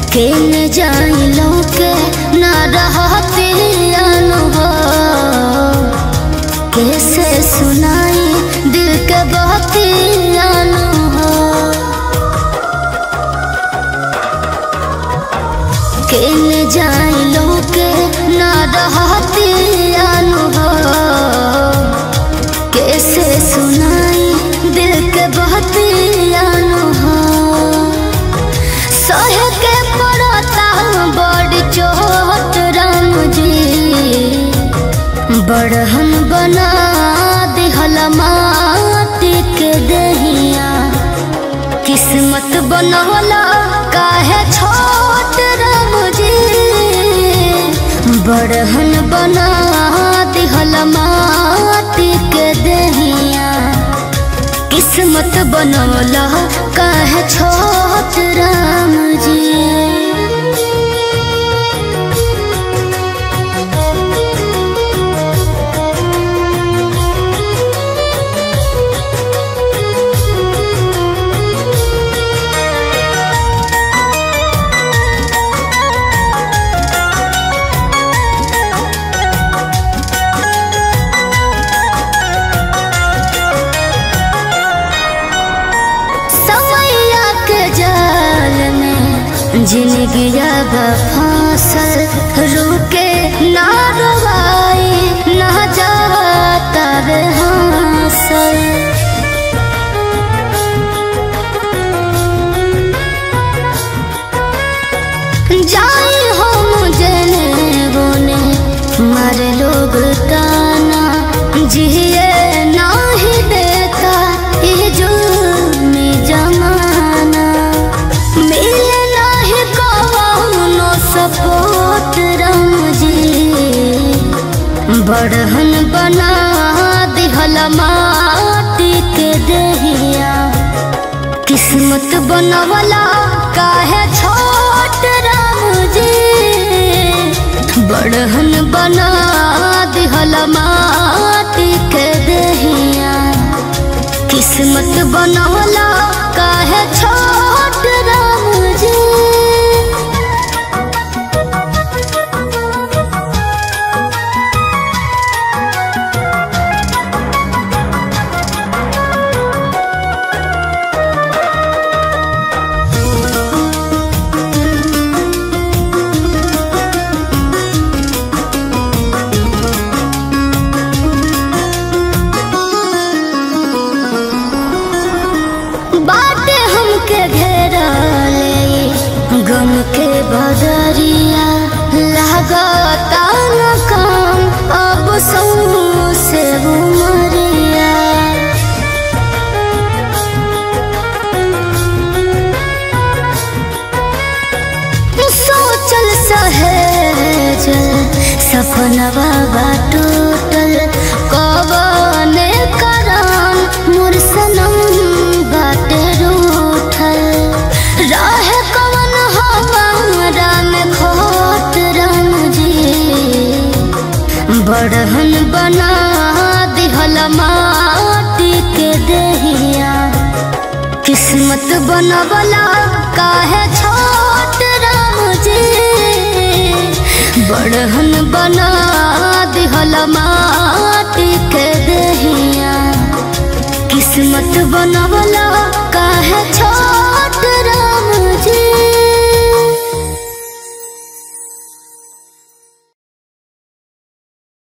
केन Xylo के ना रहती अनुभव कैसे सुनाई दिल के बहती अनुभव केन जाइलो के ना रहती अनुभव कैसे सुनाई दिल के बहती अनुभव सहे के पड़ता बड़ चोट राम जी बड़हन बना दिहल माटी के दहिया किस्मत बनवला काहे छोट राम जी बड़हन बना दिहल माटी के दहिया किस्मत बनवला काहे छोट राम जी समैया के जाल में जिंदगी अब फांसल रुके ना रवाई ना जाता रे हांसल जाई हम जने बोने मारे लोग ताना जिए नाही देता ये जुल्मी जमाना मिले नाही कौनो सपोर्ट राम जी बड़हन बना दिहल माटी के दहिया किस्मत बनवला काहे छोट राम जी बड़हन बना दिहल माटी के दहिया किस्मत बनवला काहे छोट राम जी बाटे हमके घेरा ले गम के बदरिया लागता न काम अब सौ से उमरिया सोचल सहेज सपनवा बा टूटल कबने करान मोर सनम बाटे रूठल रहे कवन हमारा में खोट राम जी बड़हन बना दिहल माटी के दहिया किस्मत बनवला काहे छोट राम जी बड़हन बना दिहल माटी के दहिया किस्मत बनवला